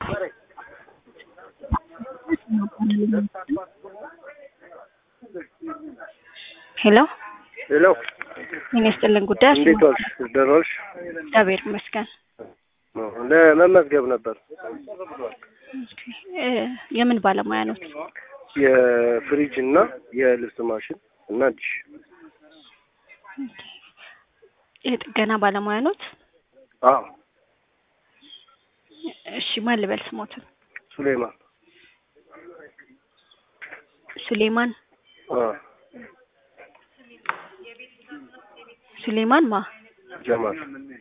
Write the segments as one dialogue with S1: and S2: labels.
S1: ሄሎ
S2: ሄሎ
S1: ጤና ይስጥልን ጉዳይ
S2: እንዴት ዋልሽ? ደህና ዋልሽ?
S1: እግዚአብሔር ይመስገን።
S2: ለመመዝገብ ነበር።
S1: እ የምን ባለሙያ ኖት?
S2: የፍሪጅ እና የልብስ ማሽን እና ዲሽ
S1: የጥገና ባለሙያ ኖት?
S2: አዎ
S1: እሺ ማን ልበል ስሞትን?
S2: ሱሌማን
S1: ሱሌማን
S2: አዎ
S1: ሱሌማን ማ
S2: ጀማል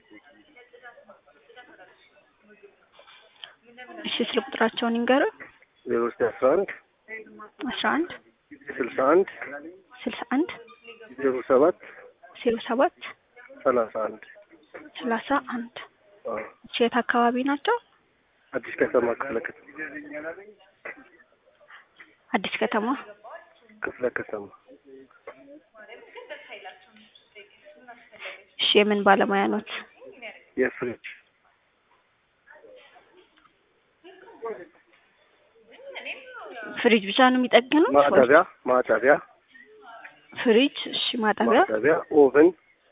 S1: እሺ ስለ ቁጥራቸውን ይንገሩ።
S2: ዜሮ ዘጠኝ አስራ አንድ
S1: አስራ አንድ
S2: ስልሳ አንድ
S1: ስልሳ አንድ
S2: ዜሮ ሰባት
S1: ዜሮ ሰባት
S2: ሰላሳ አንድ
S1: ሰላሳ አንድ
S2: አዎ
S1: እሺ የት አካባቢ ናቸው?
S2: አዲስ ከተማ ክፍለ ከተማ
S1: አዲስ ከተማ
S2: ክፍለ ከተማ
S1: እሺ የምን ባለሙያ ኖት?
S2: የፍሪጅ
S1: ፍሪጅ ብቻ ነው የሚጠግኑት? ወይስ
S2: ማጠቢያ ማጠቢያ
S1: ፍሪጅ እሺ ማጠቢያ
S2: ማጠቢያ ኦቨን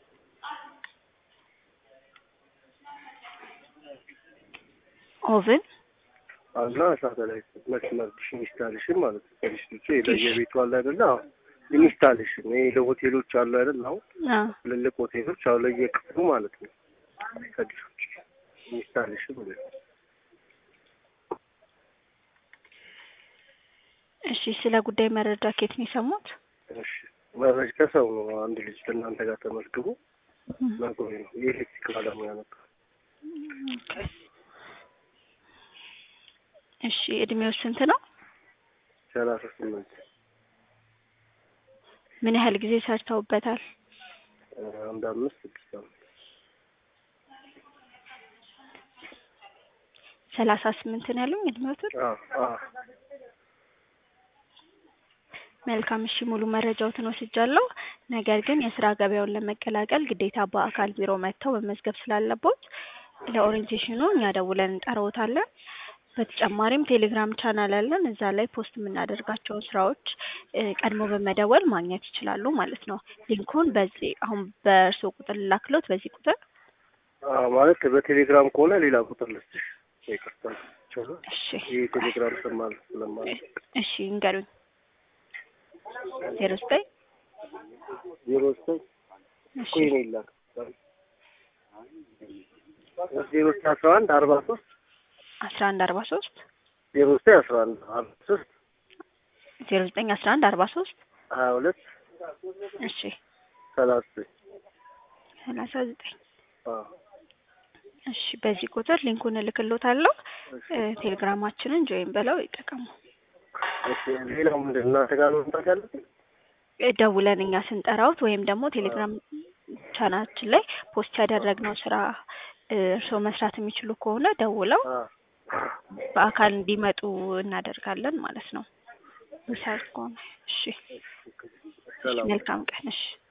S1: ኦቭን
S2: እና ሳተላይት መስመር ዲሽ ኢንስታሌሽን ማለት ነው። ከዲሽ ውጭ ለየቤቱ አለ አይደለ? አዎ ኢንስታሌሽን ይሄ ለሆቴሎች አሉ አይደል? አሁን
S1: አ
S2: ትልልቅ ሆቴሎች አሁን ለየክፍሉ ማለት ነው። ከዲሽ ውጭ ኢንስታሌሽን ማለት ነው።
S1: እሺ ስለ ጉዳይ መረጃ ከየት ነው የሰሙት?
S2: እሺ መረጃ ከሰው ነው። አንድ ልጅ ከእናንተ ጋር ተመዝግቦ ነግሮኝ ነው። የኤሌክትሪክ ባለሙያ ነበር።
S1: እሺ እድሜው ስንት ነው?
S2: ሰላሳ ስምንት
S1: ምን ያህል ጊዜ ሰርተውበታል?
S2: አንድ አምስት ስድስት ዓመት
S1: ሰላሳ ስምንት ነው ያሉኝ እድሜዎትን?
S2: አዎ አዎ
S1: መልካም እሺ ሙሉ መረጃዎትን ወስጃለሁ። ነገር ግን የስራ ገበያውን ለመቀላቀል ግዴታ በአካል ቢሮ መጥተው መመዝገብ ስላለቦት ለኦሪንቴሽኑ እኛ ደውለን እንጠራዎታለን። በተጨማሪም ቴሌግራም ቻናል አለን። እዛ ላይ ፖስት የምናደርጋቸውን ስራዎች እ ቀድሞ በመደወል ማግኘት ይችላሉ ማለት ነው። ሊንኩን በዚህ አሁን በእርስዎ ቁጥር ልላክሎት በዚህ ቁጥር
S2: አዎ ማለት በቴሌግራም ከሆነ ሌላ ቁጥር ልስጥሽ። ይቅርታ ይቻላል።
S1: እሺ
S2: ይህ ቴሌግራም ስም ማለት ስለማለት
S1: እሺ ይንገሩኝ። ዜሮ ዘጠኝ
S2: ዜሮ ዘጠኝ
S1: እሺ
S2: ኮይን ይላክ ዜሮ ዘጠኝ አስራ አንድ አርባ ሶስት
S1: አስራ አንድ አርባ ሶስት
S2: ዜሮ ዘጠኝ አስራ አንድ አርባ ሶስት
S1: ዜሮ ዘጠኝ አስራ አንድ አርባ ሶስት
S2: ሀያ ሁለት
S1: እሺ
S2: ሰላሳ ዘጠኝ
S1: ሰላሳ ዘጠኝ
S2: አዎ
S1: እሺ በዚህ ቁጥር ሊንኩን እልክሎታለሁ። እ ቴሌግራማችንን ጆይን ብለው ይጠቀሙ።
S2: እሺ ሌላው ምንድን ነው እናንተ ጋር ነው መምጣት ያለብኝ?
S1: እ ደውለን እኛ ስንጠራውት ወይም ደግሞ ቴሌግራም ቻናችን ላይ ፖስት ያደረግነው ስራ እ እርስዎ መስራት የሚችሉ ከሆነ ደውለው
S2: አዎ
S1: በአካል እንዲመጡ እናደርጋለን ማለት ነው። ምሳሌ ከሆነ እሺ
S2: ሰላም
S1: መልካም ቀን እሺ